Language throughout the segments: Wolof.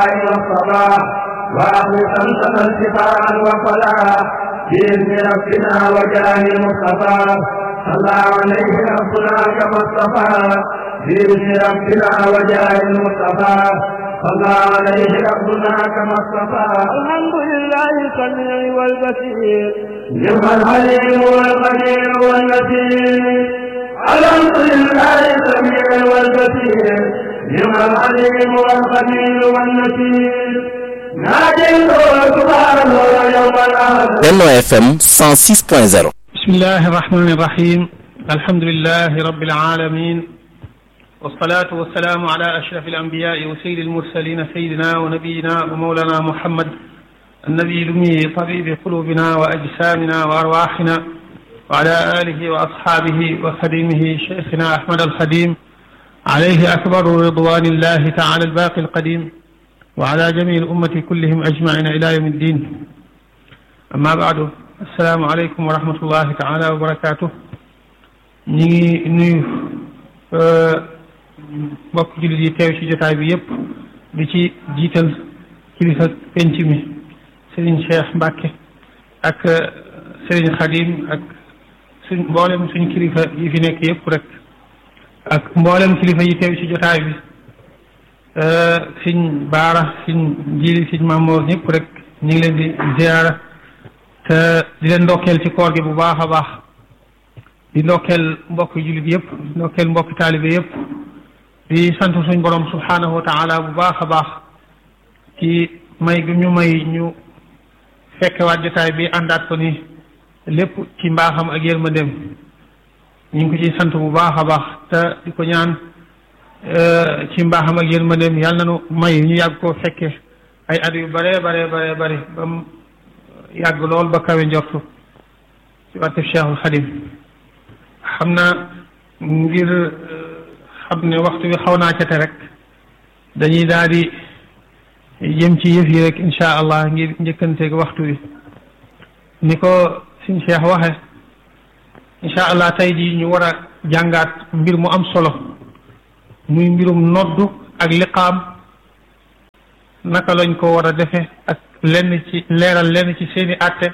والصلاة وأخلصا سنة الشفاء والصلاة بإذن ربنا وجاه المصطفى صلى عليه ربنا كما اصطفى بإذن ربنا وجاه المصطفى صلى عليه ربنا كما اصطفى الحمد لله السميع والبصير نعم العليم والقدير والمتين الحمد لله السميع والبصير نعم العليم والقدير والمتين ناديته سبحانه يوم الآخر Benno FM 106.0 بسم الله الرحمن الرحيم الحمد لله رب العالمين والصلاة والسلام على أشرف الأنبياء وسيد المرسلين سيدنا ونبينا ومولانا محمد النبي الأمي طبيب قلوبنا وأجسامنا وأرواحنا وعلى آله وأصحابه وخديمه شيخنا أحمد الخديم عليه أكبر رضوان الله تعالى الباقي القديم وعلى جميع الأمة كلهم أجمعين إلى يوم الدين أما بعد السلام عليكم ورحمة الله تعالى وبركاته ñi ngi nuyu mbokk jullit yi teew ci jotaay bi yépp di ci jiital kilifa penc mi Serigne Cheikh Mbacke ak Serigne Khadim ak suñ mboolem suñ kilifa yi fi nekk yépp rek ak mboolem kilifa yi teew ci jotaay bi siñ baara siñ jili siñ mamoor ñëpp rek ñu ngi leen di ziara te di leen ndokkeel ci koor gi bu baax a baax di ndokkeel mbokk jullit yëpp di ndokkeel mbokk taalibe yëpp di sant suñ borom subhanahu wa taala bu baax a baax ci may gi ñu may ñu fekkewaat jotaay bi àndaat ko ni lépp ci mbaaxam ak yërmandeem ñu ngi ko ciy sant bu baax a baax te di ko ñaan ci mbaaxam ak yërmandeem yàlla na nu may ñu yàgg koo fekke ay at yu bare bare bare bare ba mu yàgg lool ba kawe njortu ci wàtte Cheikhul Xadim xam naa ngir xam ne waxtu bi xaw naa cate rek dañuy daal di jëm ci yëf yi rek insha allah ngir njëkkanteeg waxtu wi ni ko suñ Cheikh waxe insha allah tey jii ñu war a jàngaat mbir mu am solo muy mbirum noddu ak liqaam naka lañ ko war a defe ak lenn ci leeral lenn ci seeni àtte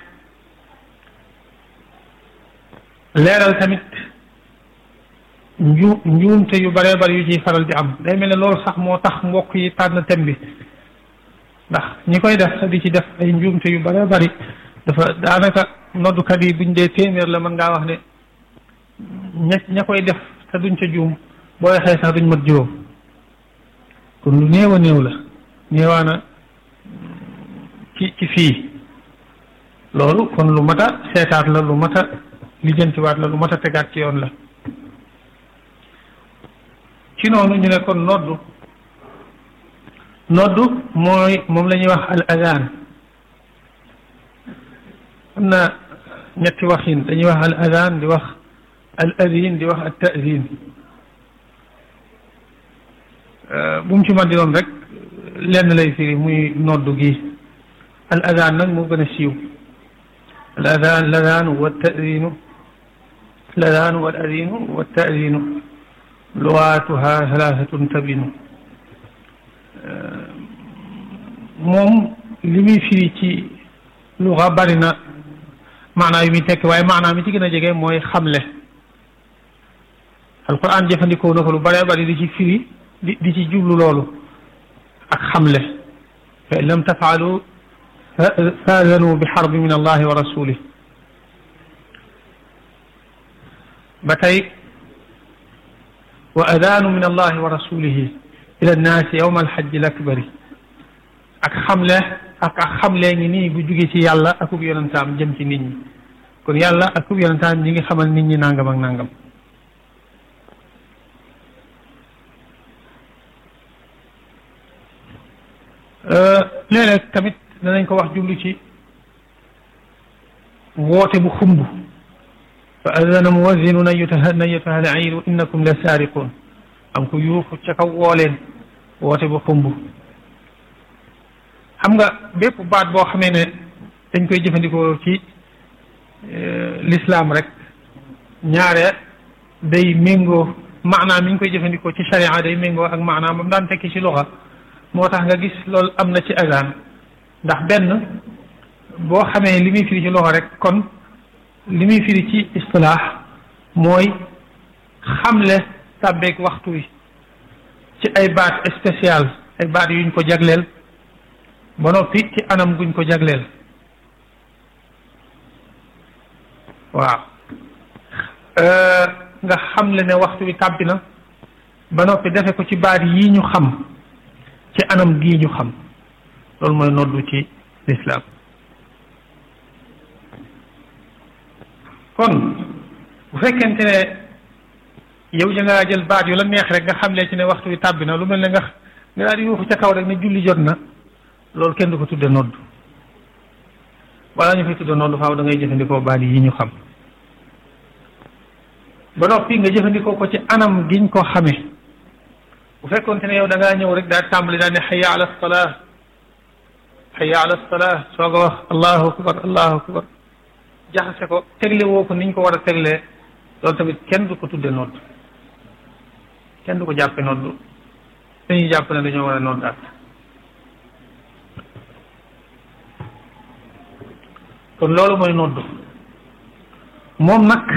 leeral tamit nju njuumte yu bare bare yu ciy faral di am day mel ne loolu sax moo tax mbokk yi tànn thème bi ndax ñi koy def di ci def ay njuumte yu bare bari dafa daanaka noddukat yi buñ dee téeméer la mën ngaa wax ne ña ña koy def te duñ ca juum boo waxee sax duñ mat juróom kon lu néew a néew la néewaana ci ci fii loolu kon lu mat a seetaat la lu mat a lijjantiwaat la lu mat a tegaat ci yoon la ci noonu ñu ne kon noddu noddu mooy moom la ñuy wax al adaan am na ñetti waxin dañuy wax al adaan di wax al adin di wax al taadin bu mu ci man di doon rek lenn lay firi muy noddu gi al adaan nag moo gën a siiw al adaan ladaanu wa taadinu ladaanu wal adinu wa taadinu lugaatuha thalathatun tabinu moom li muy firi ci luga bari na maanaa yu muy tekki waaye maanaa mi ci gën a jege mooy xamle alquran jëfandikoo na ko lu bare bari di ci firi di di ci jublu loolu ak xamle fa in lam tafaalu faadanu bi xarbi min allahi wa rasulih ba tey wa adaanu min allahi wa rasulihi ila nnaasi yowma alxajji lakbari ak xamle ak ak xamle ngi nii bu jóge ci yàlla akub yonentaam jëm ci nit ñi kon yàlla akub yonentaam ñi ngi xamal nit ñi nangam ak nangam léeg-léeg tamit danañ ko wax jublu ci woote bu xumb fa adana muwazinun ayatuha ayatuha al iiru innakum la saariqun am ko yuuxu ca kaw woo leen woote bu xumb xam nga bépp baat boo xamee ne dañ koy jëfandikoo ci l'islam rek ñaare day méngoo maanaam mi ñu koy jëfandikoo ci sharia day méngoo ak maanaam ba mu daan tekki ci luxa moo tax nga gis loolu am na ci azan ndax benn boo xamee li muy firi ci loxo rek kon li muy firi ci istilaax mooy xamle tàbbeeg waxtu wi ci ay baat spécial ay baat yuñ ko jagleel ba noppi ci anam guñ ko jagleel waaw nga xamle ne waxtu wi tàbbi na ba noppi defe ko ci baat yi ñu xam ci anam gii ñu xam loolu mooy noddu ci lislaam kon bu fekkente ne yow ja ngaa jël baat yu la neex rek nga xamle ci ne waxtu wi tàbbi na lu mel ne nga nga daal di yuuxu ca kaw rek ne julli jot na loolu kenn du ko tudde nodd wala ñu fay tudde nodd faaw da ngay jëfandikoo baat yi ñu xam ba noppi nga jëfandikoo ko ci anam giñ ko xamee bu fekkoonte ne yow da ngaa ñëw rek daal tàmbali daal ne xayya ala salaa xayya ala salaa soog a wax allahu akbar allahu akbar jaxase ko tegle woo ko niñ ko war a teglee loolu tamit kenn du ko tudde nodd kenn du ko jàppe nodd dañuy jàpp ne dañoo war a noddaat kon loolu mooy nodd moom nag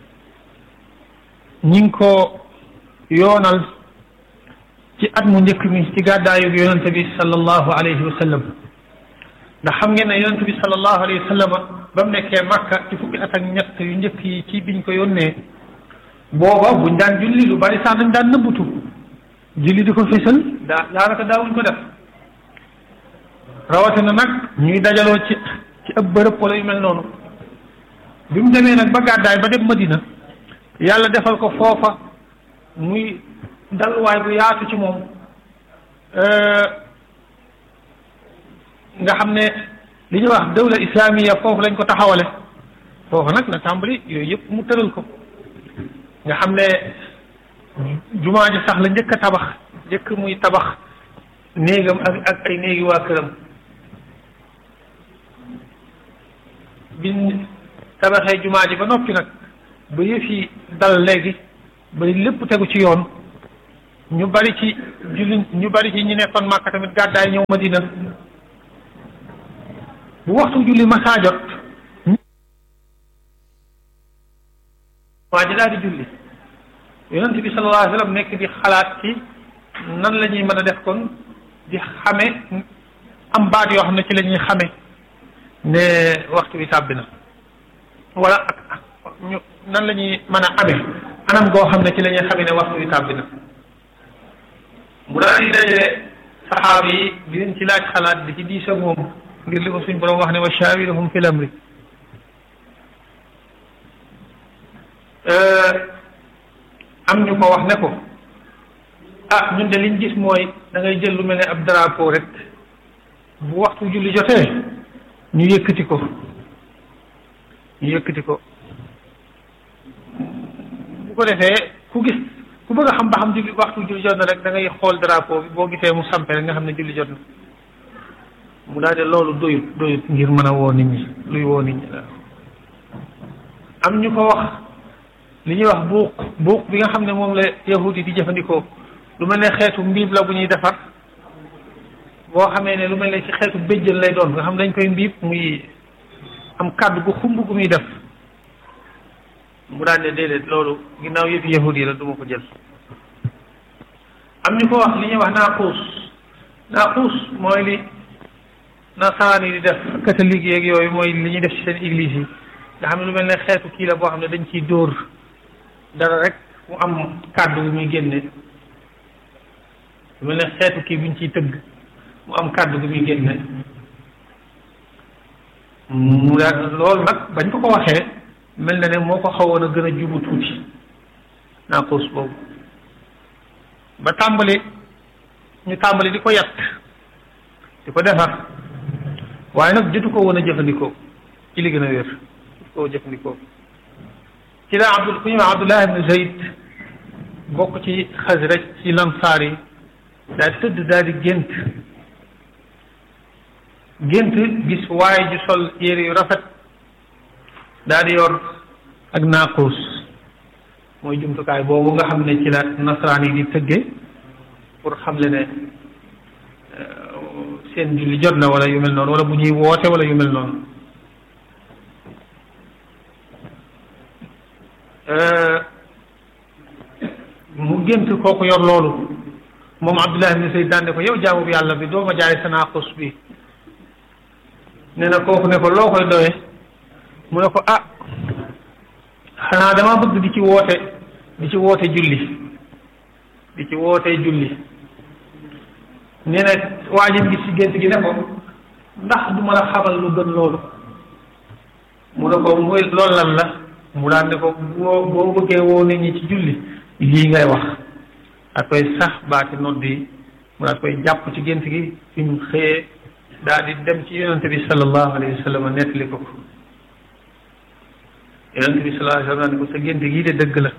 ñi ngi ko yoonal ci at mu njëkk mi ci gàddaayu yonente bi sallallahu alayhi wa sallam ndax xam ngeen ne yonente bi sallallahu alayhi wa sallam ba mu nekkee Makka ci fukki at ak ñett yu njëkk yi ci biñ ko yónnee booba buñ daan julli lu bari sax dañ daan nëbbutu julli di ko fésal daa daanaka daawuñ ko def rawatina nag ñuy dajaloo ci ci ab bërëb wala yu mel noonu bi mu demee nag ba gàddaay ba dem Madina yàlla defal ko foofa muy dalwaay bu yaatu ci moom nga xam ne li ñuy wax dawla islamiya foofu lañ ko taxawale foofu nag na tàmbali yooyu yëpp mu tëral ko nga xam ne jumaa ji sax la njëkk a tabax njëkk muy tabax néegam ak ak ay néegi waa këram biñ tabaxee jumaa ji ba noppi nag ba yëf yi dal léegi ba lépp tegu ci yoon ñu bari ci julli ñu bari ci ñi nekkoon Màkka tamit gàddaay ñëw Madina bu waxtu julli masaa jot waa ji daal di julli yonent bi sallallahu alayhi wa sallam nekk di xalaat ci nan la ñuy mën a def kon di xame am baat yoo xam ne ci la ñuy xame ne waxtu bi tàbbi na wala ak ñu nan la ñuy mën a amee anam goo xam ne ci la ñuy xame ne waxtu bi tàbbi na mu daal di dajale saxaaba yi di leen ci laaj xalaat di ci diis ak moom ngir li ko suñ borom wax ne wa shawirhum fil amri am ñu ko wax ne ko ah ñun de liñ gis mooy da ngay jël lu mel ne ab drapeau rek bu waxtu julli jotee ñu yëkkati ko ñu yëkkati ko bu ko defee ku gis ku bëgg a xam ba xam julli waxtu julli jot na rek da ngay xool drapeau bi boo gisee mu sampe rek nga xam ne julli jot na mu daal de loolu doyut doyut ngir mën a woo nit ñi luy woo nit ñi la am ñu ko wax li ñuy wax buuq buuq bi nga xam ne moom la yahudi di jëfandikoo lu mel ne xeetu mbiib la bu ñuy defar boo xamee ne lu mel ne ci xeetu béjjën lay doon nga xam dañ koy mbiib muy am kàddu gu xumb gu muy def mu daan ne déedéet loolu ginnaaw yëpp yahudi la du ma ko jël am ñu ko wax li ñuy wax naaquus naaquus mooy li nasaraan yi di def catholique yeeg yooyu mooy li ñuy def ci seen église yi nga xam ne lu mel ne xeetu kii la boo xam ne dañ ciy dóor dara rek mu am kàddu gu muy génne lu mel ne xeetu kii buñ ciy tëgg mu am kàddu gu muy génne mu daal loolu nag bañ ko ko waxee mel na ne moo ko xawoon a gën a jubu tuuti naaquus boobu ba tàmbali ñu tàmbali di ko yat di ko defar waaye nag jotu ko woon a jëfandikoo ci li gën a wér jotu ko jëfandikoo ci la abdul ku ñuy wax abdullah ibn zayd bokk ci xasraj ci lansaar yi daal tëdd daal di gént gént gis waaye ju sol yére yu rafet daal di yor ak naaquus mooy jumtukaay boobu nga xam ne ci la nasaraan yi di tëgge pour xam le ne seen julli jot na wala yu mel noonu wala bu ñuy woote wala yu mel noonu mu gént kooku yor loolu moom Abdullah ibn Zayd daan ne ko yow jaamu bi yàlla bi doo ma jaay sa naaqus bi nee na kooku ne ko loo koy doyee mu ne ko ah xanaa dama bëgg di ci woote di ci woote julli di ci woote julli nee na waa ji gis ci gént gi ne ko ndax du ma la xamal lu gën loolu mu ne ko muy loolu lan la mu daan ne ko boo boo bëggee woo nit ñi ci julli lii ngay wax ak koy sax baati nodd yi mu daal koy jàpp ci gént gi fi mu xëyee daal di dem ci yonente bi sallallahu alayhi wa sallam nettali ko ko yonente bi sallallahu alayhi wa sallam ne ko sa gént gii de dëgg la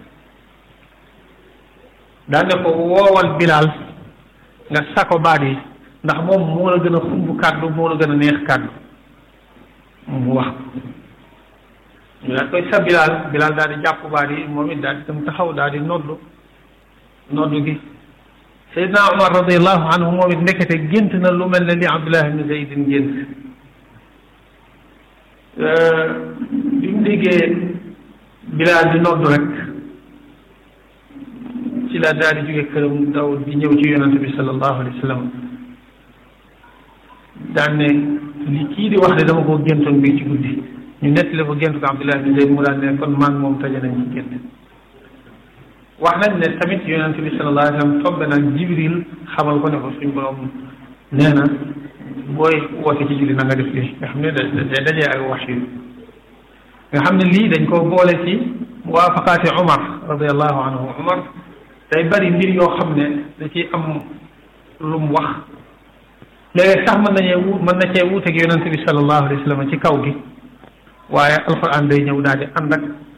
daan ne ko woowal bilaal nga sako baat yi ndax moom moo la gën a xumb kàddu moo la gën a neex kàddu mu wax ñu daal koy sa bilaal bilaal daal di jàpp baat yi moom it daal di dem taxaw daal di noddu noddu gi Seydina Omar radiallahu anhu moom it ndekete gént na lu mel ne li Abdullah ibn Zaydin gént bi mu déggee bilaal di noddu rek ci la daal di jóge këram daw di ñëw ci yonante bi sallallahu alayhi wa sallam daan ne li kii di wax de dama koo géntoon bii ci guddi ñu nettali ko gént ko Abdullah bin Zayd mu daan ne kon maa ngi moom taje nañ ci gént wax nañ ne tamit yonante bi sallallahu alayhi wa sallam tombe nag Jibril xamal ko ne ko suñ borom nee na booy woote ci julli na nga def lii nga xam ne da da dajee ak wax yu nga xam ne lii dañ koo boole ci muwaafaqaati Umar radiallahu anhu Umar day bari mbir yoo xam ne da ci am lu mu wax léegi sax mën nañee wu mën na cee wuuteeg yonente bi sallallahu alayhi wa sallam ci kaw gi waaye alquran day ñëw daal di ànd ak